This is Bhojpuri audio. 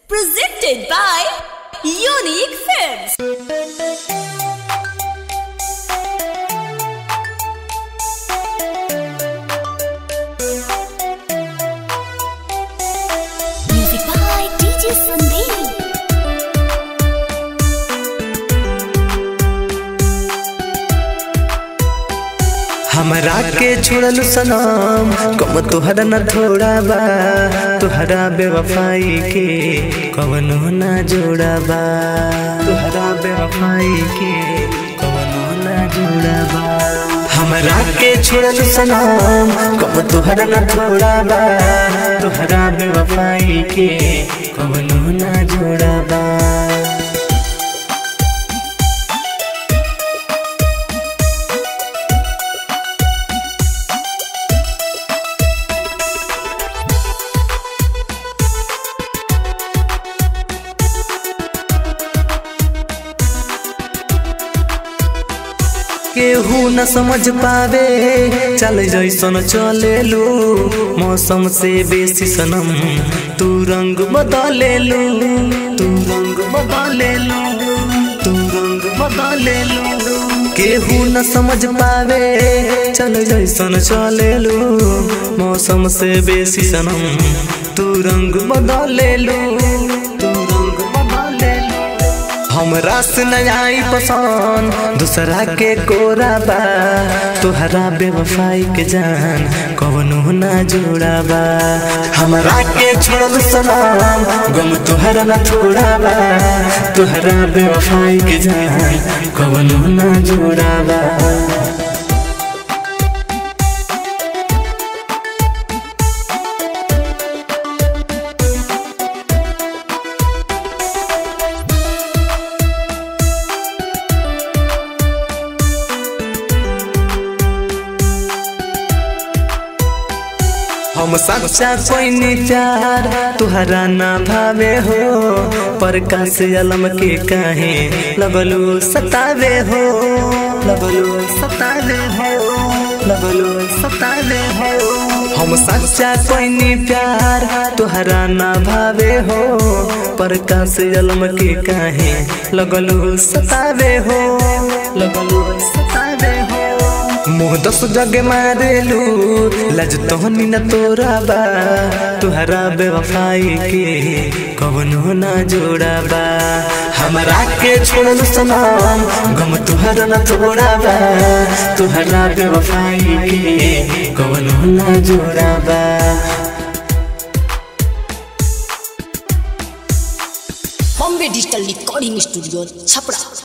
Presented by Unique Films. Music by DJ Sandeep. हमरा के छोड़ल सनम कम तोहरा न थोड़ा बा तोहरा बेवफाई के कवनो ना जोड़ा बा तोहरा बेवफाई के कवनो ना जोड़ा बा हमरा के छोड़ल सनम कम तोहरा न थोड़ा बा तोहरा बेवफाई के कवनो ना जोड़ा बा केहू न समझ पावे चल जैसन चलेलू मौसम से बेसी सनम तू रंग बदलेलू तू रंग बदलेलू तू रंग बदलेलू केहू न समझ पावे चल जैसन चलेलू मौसम से बेसी सनम तू रंग बदलेलू तू रंग बदलेलू हमरा से न आई पसंद दूसरा के कोरा बा तोहरा बेवफाई के जान कवनो ना जोड़ा बा हमरा के छोड़ल सलाम गम तोहरा ना छोड़ा बा तोहरा बेवफाई के जान कवनो ना जोड़ा बा हम सच्चा कोई नहीं प्यार तुहरा ना भावे हो पर से अलम के काहे लगलू सतावे हो लगलू सतावे हो लगलू सतावे हो हम सच्चा कोई नहीं प्यार तुहरा ना भावे हो पर से अलम के काहे लगलू सतावे हो लगलू सतावे हो मुँह दस जग मारेलू लज तोहनी न तोरा बा तुहरा बेवफाई के कवनो ना जोड़ा बा हमरा के छोड़ल सनम गम तुहरा न तोड़ा बा तुहरा बेवफाई के कवनो ना जोड़ा बा Bombay Digital Recording Studio, Chapra.